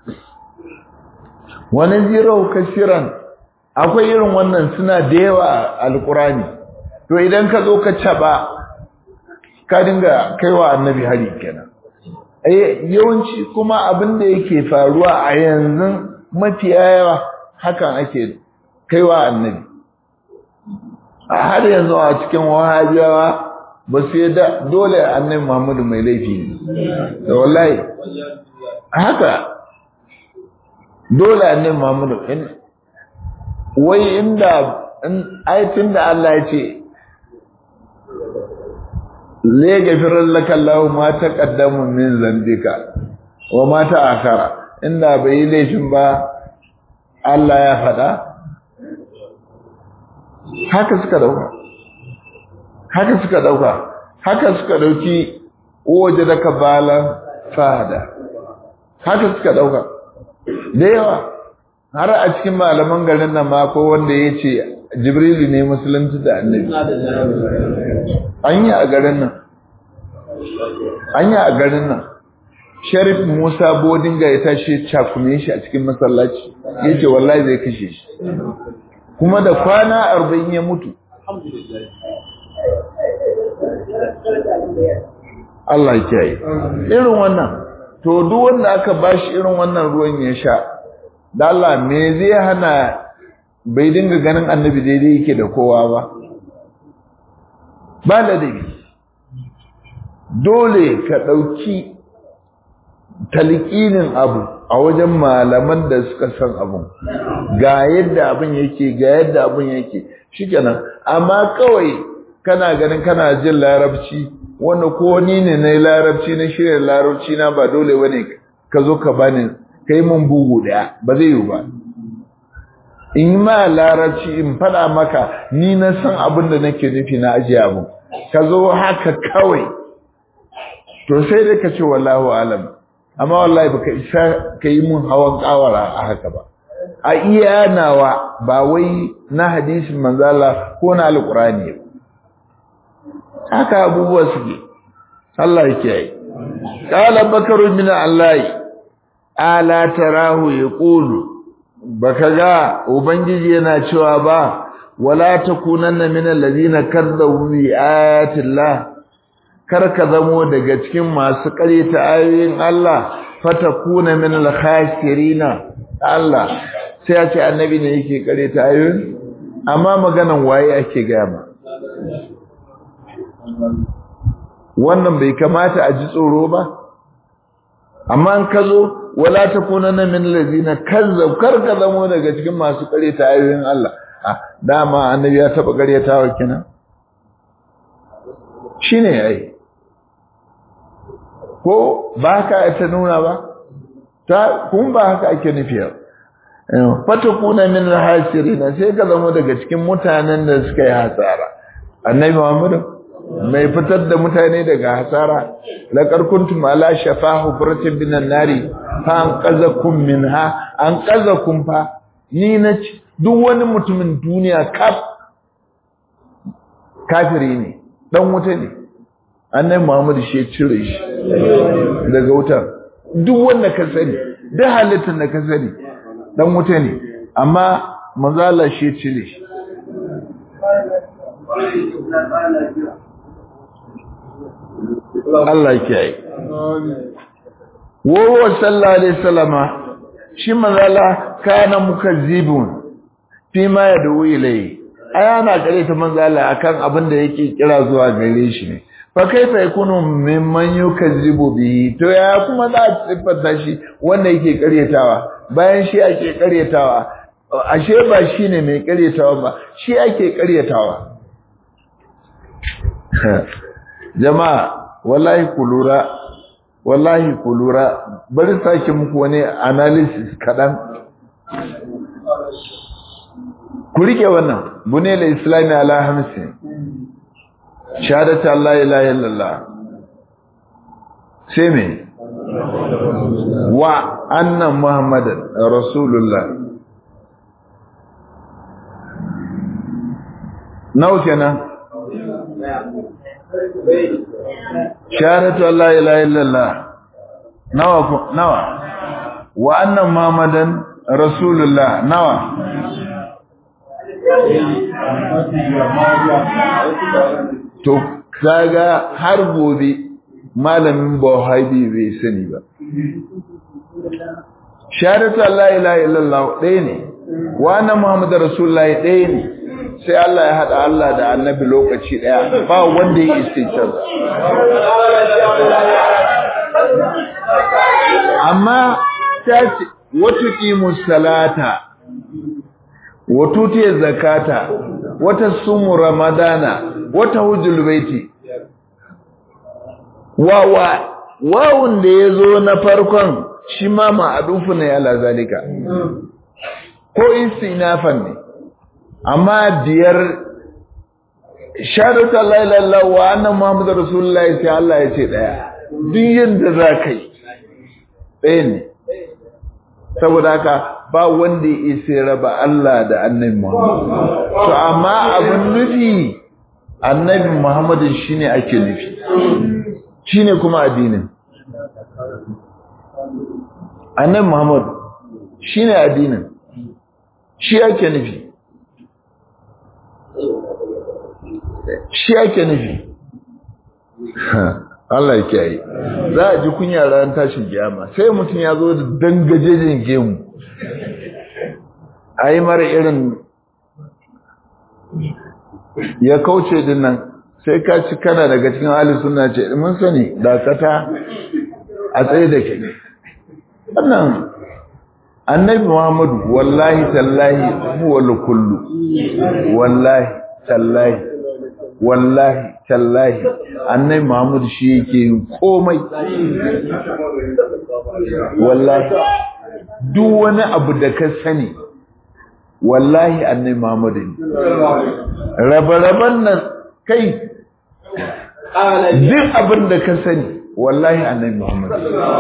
wani zirau kasiran akwai irin wannan suna da yawa alqurani to idan ka zo ka caba ka dinga kaiwa annabi hari kenan yawanci kuma abin da yake faruwa a yanzu mafiya yawa hakan ake kaiwa annabi a har yanzu a cikin wahabiyawa ba su da dole annabi muhammadu mai laifi ne da wallahi haka dole annabi muhammadu wai inda aitin da Allah ya ce le gafirar laka Allah ma ta kaddamu min zambika wa ma ta akara inda bai yi laifin ba Allah ya faɗa haka suka dauka haka suka dauka haka suka dauki waje da kabalan fada haka suka dauka da yawa har a cikin malaman garin nan ma ko wanda ya ce jibrilu ne musulunci da annabi an yi a garin nan an yi a garin nan sharif musa bodinga ya tashi cakume shi a cikin masallaci ya ce wallahi zai kashe shi kuma da kwana arba'in ya mutu Allah ya kiyaye irin wannan to duk wanda aka bashi irin wannan ruwan ya sha da Allah me zai hana bai dinga ganin annabi daidai yake da kowa ba ba ladabi dole ka ɗauki talqinin abu a wajen malaman da suka san abun ga yadda abin yake ga yadda abin yake shikenan amma kawai kana ganin kana jin larabci wanda ko ni ne na larabci na shirya larabci na ba dole bane ka zo ka bani kai mun bugu daya ba zai yi ba in ma larabci in faɗa maka ni na san abin da nake nufi na ajiye abin ka zo haka kawai to sai dai ka ce wallahu alam amma wallahi baka isa ka yi mun hawan kawara a haka ba a iya nawa ba wai na hadisin manzala ko na alqurani haka abubuwa suke Allah ya kiyaye qala bakaru min allahi ala tarahu yaqulu baka ga ubangiji yana cewa ba wala takunanna min allazina kadzabu bi ayati llah kar ka zamo daga cikin masu ƙaryata ayoyin Allah fatakuna min al-khasirina Allah sai ya ce annabi ne yake ƙaryata ayoyin amma maganan waye ake gama wannan bai kamata a ji tsoro ba amma an kazo wala takunanna min allazina kazzab kar ka zamo daga cikin masu ƙaryata ayoyin Allah ah dama annabi ya taba ƙaryatawa kenan shine yayi ko ba ka ta nuna ba ta kun ba haka ake nufi fata kuna min alhasirina sai ka zama daga cikin mutanen da suka yi hasara annabi Muhammad mai fitar da mutane daga hasara laqad kuntum ala shafa hufratin minan nari fa an qazakum minha an qazakum fa ni na duk wani mutumin duniya kaf kafiri ne dan wuta ne annabi Muhammad shi ya cire shi daga wutar duk wanda ka sani duk halittar da ka sani dan wuta ne amma manzo Allah shi ya cire shi Allah ya kiyaye wa sallallahu alaihi wasallama shi manzo Allah kana mukazzibun fi ma yadu ilayhi ayana gare ta manzo Allah akan abin da yake kira zuwa gare shi ne fa kaifa yakunu mimman yukazzibu bihi to ya kuma za a siffata shi wanda yake karyatawa bayan shi ake karyatawa ashe ba shine mai karyatawa ba shi ake karyatawa jama'a wallahi ku lura wallahi ku lura bari sake muku wani analysis kadan ku rike wannan bunela islami ala hamsin shahadata Allah ilaha illallah sai me wa anna muhammadan rasulullah nawa kenan shahadatu Allah ilaha illallah nawa nawa wa anna muhammadan rasulullah nawa to kaga har gobe malamin Buhari bai sani ba shahadatu Allah ilaha illallah ɗaya ne wa anna muhammadar rasulullahi ɗaya ne sai Allah ya hada Allah da annabi lokaci ɗaya ba wanda ya isticar amma ta ce wata ƙimus salata wato te zakata wata sumu ramadana wata hujjul baiti wawa wawun da yazo na farkon shi ma ma'adufu ne ala zalika ko istinafan ne amma biyar shahadatu la ilaha illallah wa anna muhammadar rasulullahi sai Allah ya ce daya duk yanda za ka yi ɗaya ne saboda haka ba wanda ya isa raba Allah da annabi Muhammad to amma abin nufi annabi Muhammad shine ake nufi shine kuma addinin annabi Muhammad shine addinin shi yake nufi shi yake nufi Allah ya kiyaye za a ji kunya ran tashin kiyama sai mutum ya zo da dangajejen gemu ai mara irin ya kauce din nan sai ka ci kana daga cikin ahli sunna ce mun sani dakata a tsaye da ke wannan annabi Muhammadu wallahi tallahi huwa kullu wallahi tallahi wallahi tallahi annabi Muhammadu shi yake yin komai wallahi duk wani abu da ka sani wallahi annabi Muhammadu ne rabe-raben nan kai duk abin da ka sani wallahi annabi Muhammadu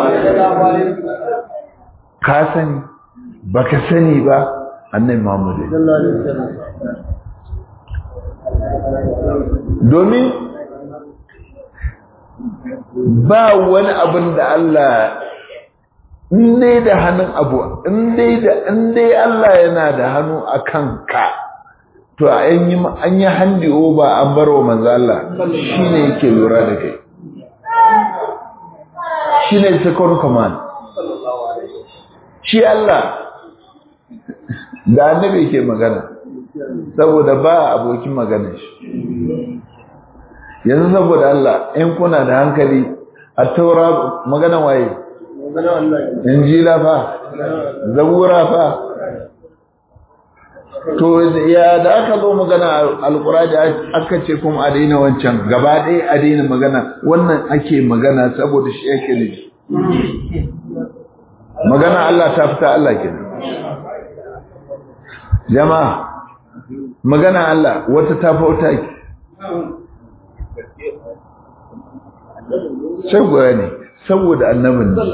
ka sani baka sani ba annabi Muhammadu domin ba wani abin da Allah in dai da hannun abu in dai da in dai Allah yana da hannu akan ka to an yi an yi handi over an bar wa manzo Allah shine yake lura da kai shine second command shi Allah da annabi yake magana saboda ba abokin magana shi yanzu saboda Allah in kuna da hankali a taura magana waye injila fa zabura fa to ya da aka zo magana alkurani aka ce kuma a daina wancan gaba ɗaya a daina magana wannan ake magana saboda shi yake ne magana Allah ta fita Allah kenan jama'a magana Allah wata ta fauta ki sai ne saboda annabin ne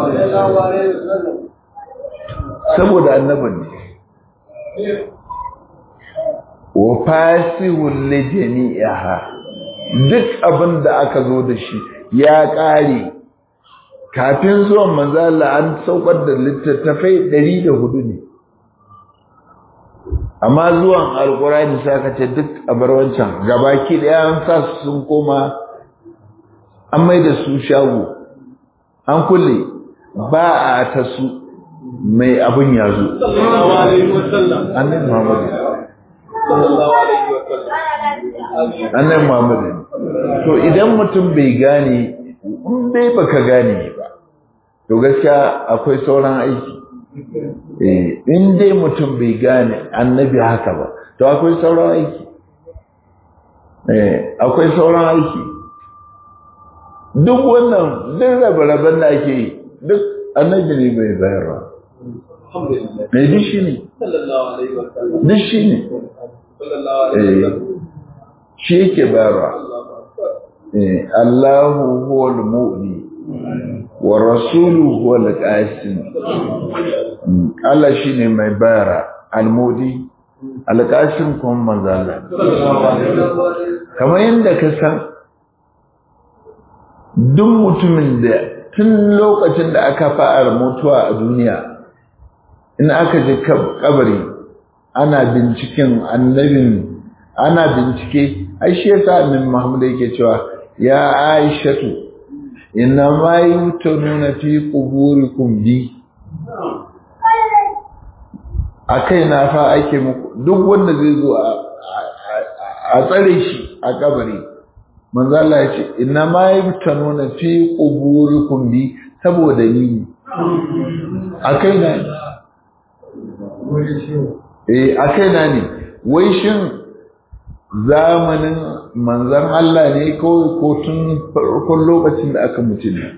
saboda annabin ne wa fasihun li jami'iha duk abin da aka zo da shi ya ƙare kafin zuwan manzala an saukar da littattafai 104 ne amma zuwan alkurani sai aka ce duk a bar wancan gabaki daya an sa su sun koma an mai da su shago an kulle ba a ta su mai abin ya zo annabi muhammadu annabi muhammadu to idan mutum bai gane in dai baka gane ba to gaskiya akwai sauran aiki eh in dai mutum bai gane annabi haka ba to akwai sauran aiki eh akwai sauran aiki duk wannan duk rabe-raben da ake yi duk annabi ne bai bayarwa mai duk shi ne duk shi ne shi yake bayarwa Allahu huwa al-mu'li wa rasuluhu huwa al-qasim Allah shine mai bayara al-mu'li al-qasim kuma manzala kamar yadda ka san duk mutumin da tun lokacin da aka fara mutuwa a duniya in aka je kabari ana binciken annabin ana bincike ai shi yasa annabi Muhammad yake cewa ya Aishatu inna ma yutununa fi quburikum bi akai na fa ake muku duk wanda zai zo a tsare shi a kabari manzo Allah ya ce inna ma yutununa fi quburikum bi saboda ni akai na eh akai na ne wai shin zamanin manzan Allah ne kawai ko tun farkon lokacin da aka mutu ne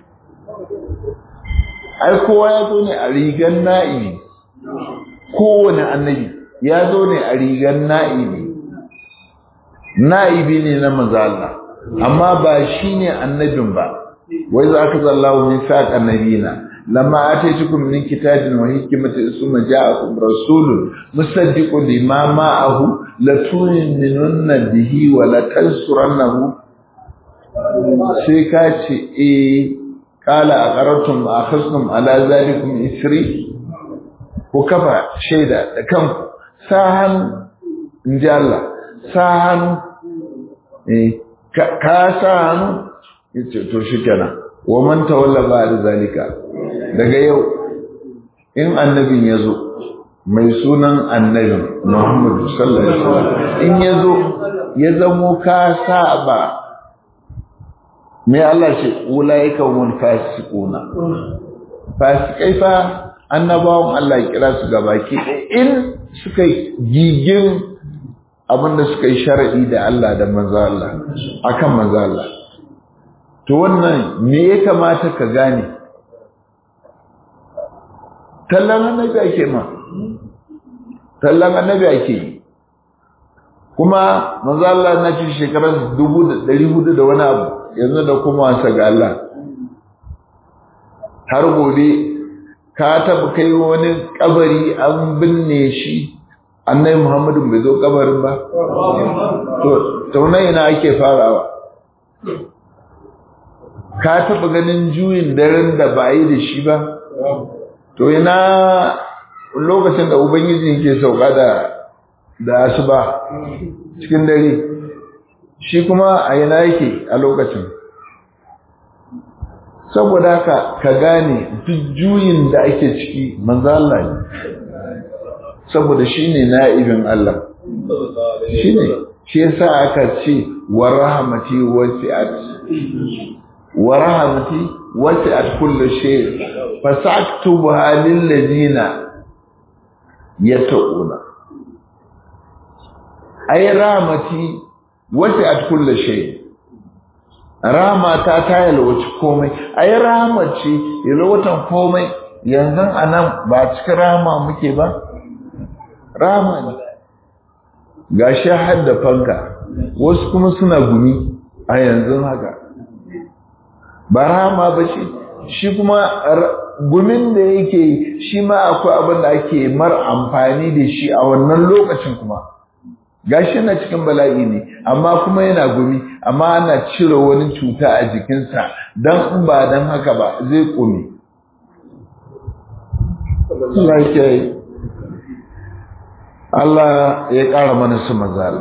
ai kowa ya zo ne a rigan na'ibi kowane annabi ya zo ne a rigan na'ibi na'ibi ne na manzan Allah amma ba shi ne annabin ba wai za ka zallawa min saƙ annabina لما آتيتكم من كتاب وحكمة ثم جاءكم رسول مصدق لما معه لتؤمنن به ولتنصرنه sai ka ce eh qala aqarrtum akhastum ala zalikum isri ku kafa shaida da kanku sahan inji Allah sahan eh ka sahan yace to shikenan wa man tawalla ba'da zalika daga yau in annabin yazo mai sunan annabin Muhammad sallallahu alaihi wasallam in yazo ya zamo ka saba me Allah ce ulaika hum fasiquna fasikai fa annabawan Allah ya kira su gabaki in suka gigin abinda suka yi sharadi da Allah da manzo Allah akan manzo Allah to wannan me ya kamata ka gane tallan annabi ake ma tallan annabi ake yi kuma manzo Allah na ci shekarar 1400 da wani abu yanzu da kuma wasa ga Allah har gobe ka taba kai wani kabari an binne shi annabi Muhammadu bai zo kabarin ba to taunai ina ake farawa ka taba ganin juyin daren da ba yi da shi ba to ina lokacin da ubangiji yake sauka da da asuba cikin dare shi kuma a yana yake a lokacin saboda haka ka gane duk juyin da ake ciki manzo Allah ne saboda shine na'ibin Allah shine shi yasa aka ce wa rahmati wasi'at wa rahmati wasi'at kullu shay fasaktubuha lil ladina yattaquna ay rahmati wasi'at kullu shay rama ta ta yalwaci komai ai rama ce yalwatan komai yanzu anan ba cikin rama muke ba rama ne gashi har da fanka wasu kuma suna gumi a yanzu haka ba rama ba ce shi kuma gumin da yake shi ma akwai abin da ake mar amfani da shi a wannan lokacin kuma gashi na cikin bala'i ne amma kuma yana gumi amma ana cire wani cuta a jikinsa don in ba don haka ba zai kome Allah ya ƙara mana su mazal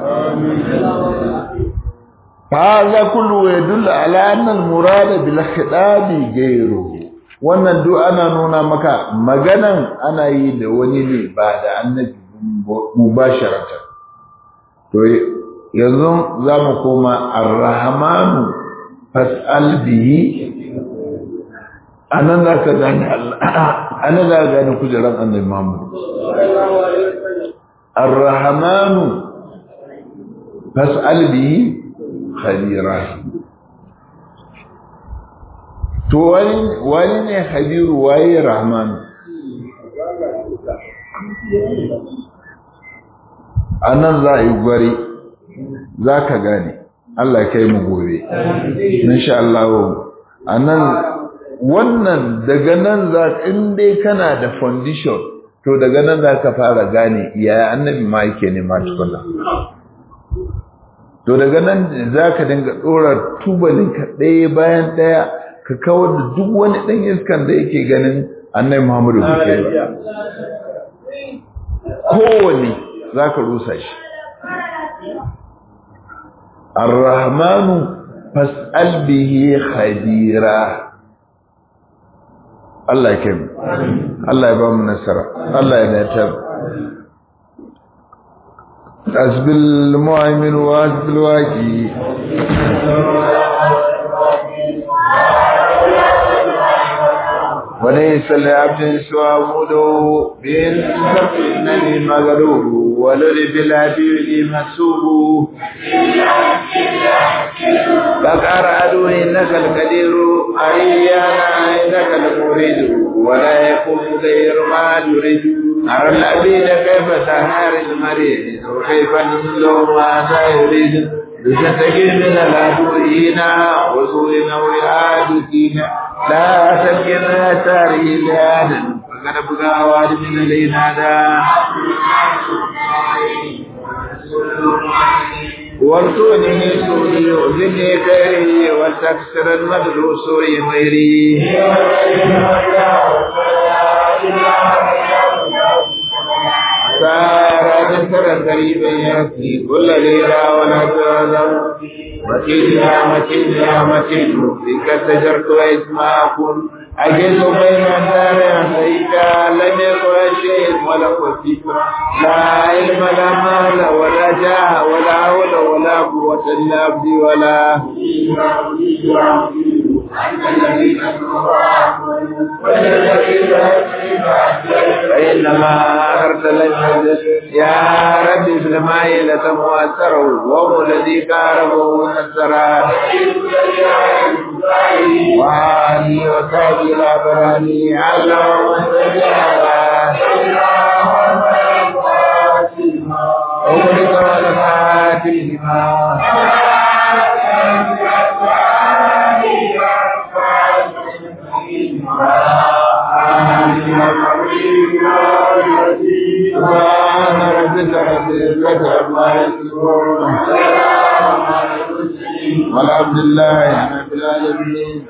هذا كله يدل على أن المراد بالخطاب غيره wannan duk ana nuna maka maganan ana yi da wani ne ba da annabi mubasharatan to yanzu za mu koma arrahmanu fas'al bihi anan za ka gane anan za ka gane kujeran annabi Muhammad arrahmanu fas'al bihi khabira to wani wani ne khabiru waye rahmanu a nan za a yi gwari za ka gane Allah kai mu gobe insha Allah a nan wannan daga nan za in dai kana da foundation to daga nan za ka fara gane yaya annabi ma yake nema tukuna to daga nan za ka dinga ɗora tubalinka ɗaya bayan ɗaya ka kawar da duk wani ɗan iskan da yake ganin annabi Muhammadu kuke ba kowane za ka rusa shi arrahmanu fas'al bihi khabira Allah ya kai Allah ya ba mu nasara Allah ya datar asbil mu'min wa asbil waqi وليس لعبد سوى عبده بالكف انني مغلوب ولد بالعبيد مسوب فقال عدو انك القدير ايانا انك المريد ولا يكون غير ما تريد أرى العبيد كيف تهار المريض وكيف نزل ماذا يريد لتتقي من العدو هنا وسوء وعاد دينا لا تبقنا تاريخ آدم فقد بقى واد من الإنادى وارزقني من سوءي وزدني خيري وتكسر المدل سوء غيري سارا ذكر قريبا يأتي كل ليلة ولا تعلم متين يا متين يا متين بك سجرت واسمعكم أجد بين الدار سيكا لم يكن شيء ملكوتي لا علم لا مال ولا جاه ولا حول ولا قوة إلا بي ولا فإنما أرسل يا رب في الماء لتمؤثره وهو الذي كاربه نسرا وعلي وصحبه الأبراني اللهم صل على أولك والفاتح لما سبحان ربك رب العزة عما يصفون والحمد لله رب العالمين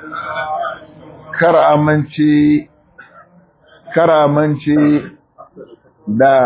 kar amince kar amince da